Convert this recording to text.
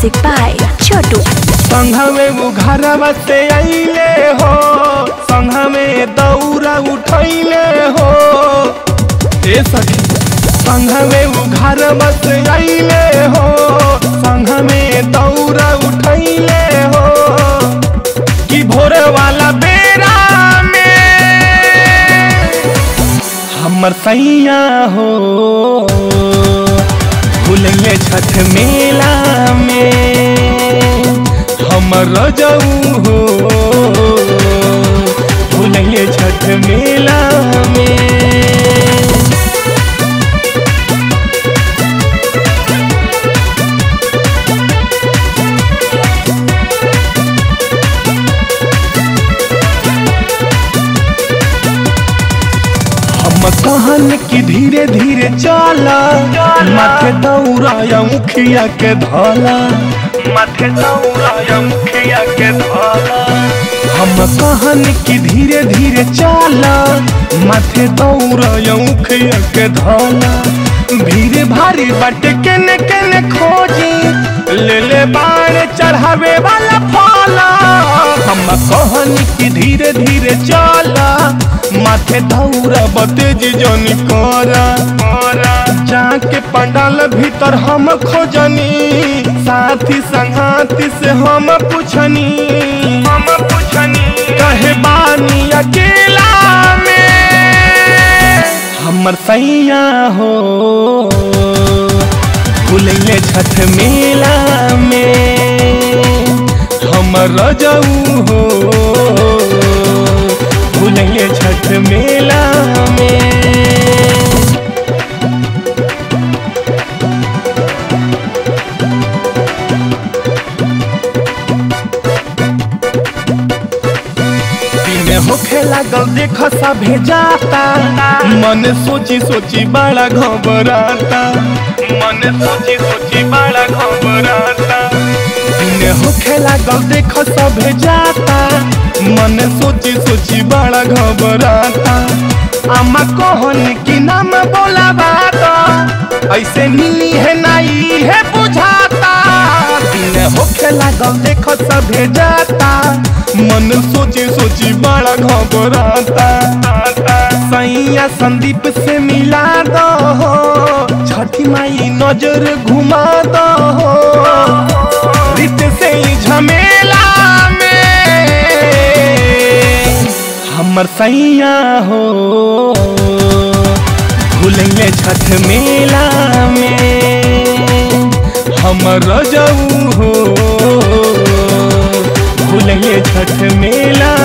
Music by Chotu. संघमे वो घरवा से आइले हो संघमे दौरा उठैले हो ए सखी संघमे वो घरवा से आइले हो संघमे दौरा उठैले हो कि भोर वाला बेरा में हमर सैया हो भूलेंगे छठ मेला में हमर रजऊ हो भूलेंगे छठ मेला में हम कहन कि धीरे धीरे चला माथे दौड़ाया मुखिया के धला माथे दौड़ाया मुखिया के धला हम कहन कि धीरे धीरे चला माथे दौड़ाया मुखिया के धला भीड़ भारी बाटे केने केने खोजी ले ले बाण चढ़ावे वाला फला हम कहन कि धीरे धीरे चला माथे दौरा बतेज जनी करा जाके पंडाल भीतर हम खोजनी साथी संगाती से हम पूछनी हम पूछनी कहे बानी अकेला में हमर सैया हो भूलेंगे छठ मेला में हमर रजऊ हो भूलेंगे छठ मेला में दिन होखे लागल देख सभे जाता मन सोची सोची बड़ा घबराता मन सोची सोची बड़ा घबराता दिन होखे लागल देख सभे जाता मन सोची सोची बड़ा घबराता अम्मा कहन कि नाम बोला बात ऐसे मिली है नहीं है बुझाता दिन होखे लागल देख सभे जाता मन सोची सोची बड़ा घबराता सैया संदीप से मिला दो छठी माई नजर घुमा दो रित से ही झमेला में हमर सैया हो भूलेंगे छठ मेला में हमर रजऊ हो भूलेंगे छठ मेला